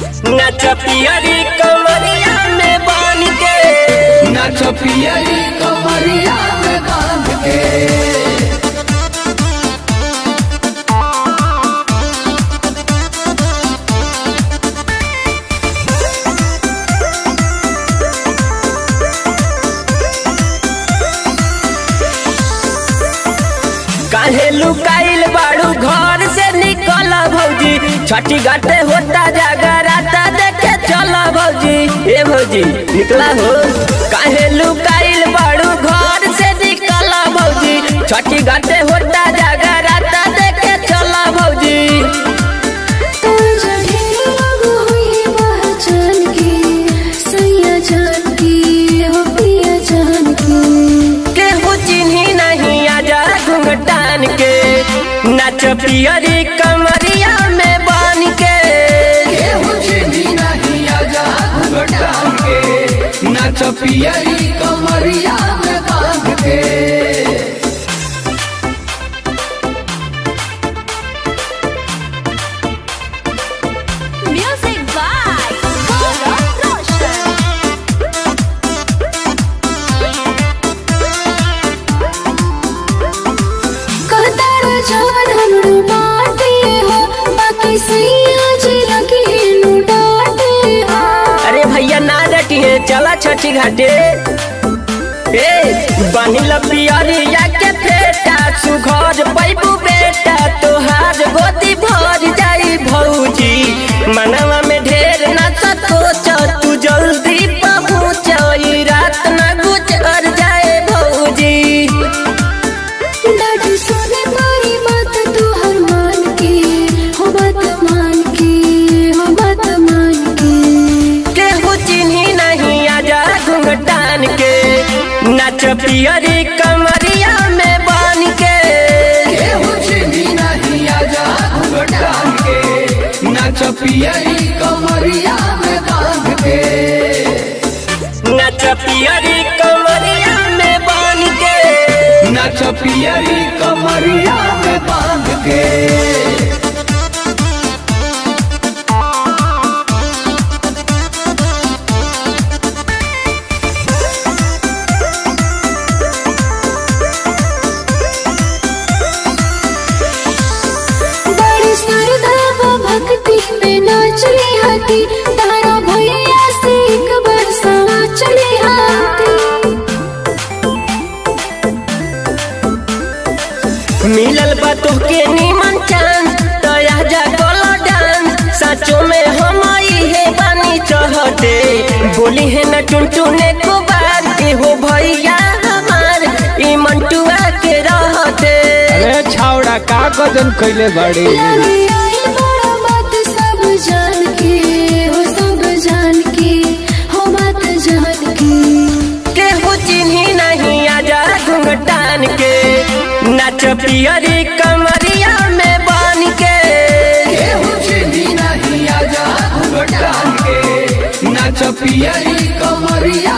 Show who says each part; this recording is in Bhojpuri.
Speaker 1: नाच पियरी कमरिया में बन के
Speaker 2: नाच पियरी कमरिया में बांध के
Speaker 1: काहे लुकाइल बाड़ू घर से निकल भौजी छठी घाटे होता जागराता देखे चल भौजी ए भौजी निकला हो काहे लुकाइल बाड़ू घर से निकल भौजी छठी घाटे होता जागराता देखे चल भौजी केहू चिन्ही नहीं आजा घुंघटान के नाच पियरी कमरिया में बन के
Speaker 2: केहू चिन्ही नहीं आजा घुंघटान के नाच पियरी कमरिया में बांध के
Speaker 3: Music by Gaurav Roshan.
Speaker 4: कहतार जवन हमरो बाटे हो बाकी सैया जी लगे नु डाटे हो
Speaker 1: अरे भैया ना डटिए चला छठी घाटे ए बनिल पियरिया के फेटा सुघर पैबू बेटा तोहार गोदी भर जाई भौजी मनवा में ढेर ना सोच तू जल्दी पहुँच ई रात ना गुजर जाए भौजी
Speaker 4: डाटी सुने मारी बात तू हर मान के हो बात मान के हो बात मान के
Speaker 1: केहू चिन्ही नहीं आजा घुंघटान के नाच पियरी कमरिया में बन के
Speaker 2: केहू चिन्ही नहीं आजा घुंघटान के नाच पियरी कमरिया में बांध के
Speaker 1: नाच पियरी कमरिया में बन के
Speaker 2: नाच पियरी कमरिया में बांध के
Speaker 4: बड़ी श्रद्धा व भक्ति में नाचली हाथी तारा भैया से एक बरसा चली हाथी
Speaker 1: मिलल बा तोहके नीमन चांस तया जा गोलो डांस सचो में हम हे बानी चहते बोली है न टुनटुने को बात के हो भैया हमार ई मंटुआ के रहते
Speaker 5: अरे छावड़ा का गजन कैले बड़ी
Speaker 4: लगे आई बड़ा बात सब जान के हो सब जान के हो बात जान के
Speaker 1: केहू चिन्ही नहीं आजा घुंघटान के नाच पियरी कमरिया में बन के
Speaker 2: केहू चिन्ही नहीं आजा घुंघटान के नाच पियरी कमरिया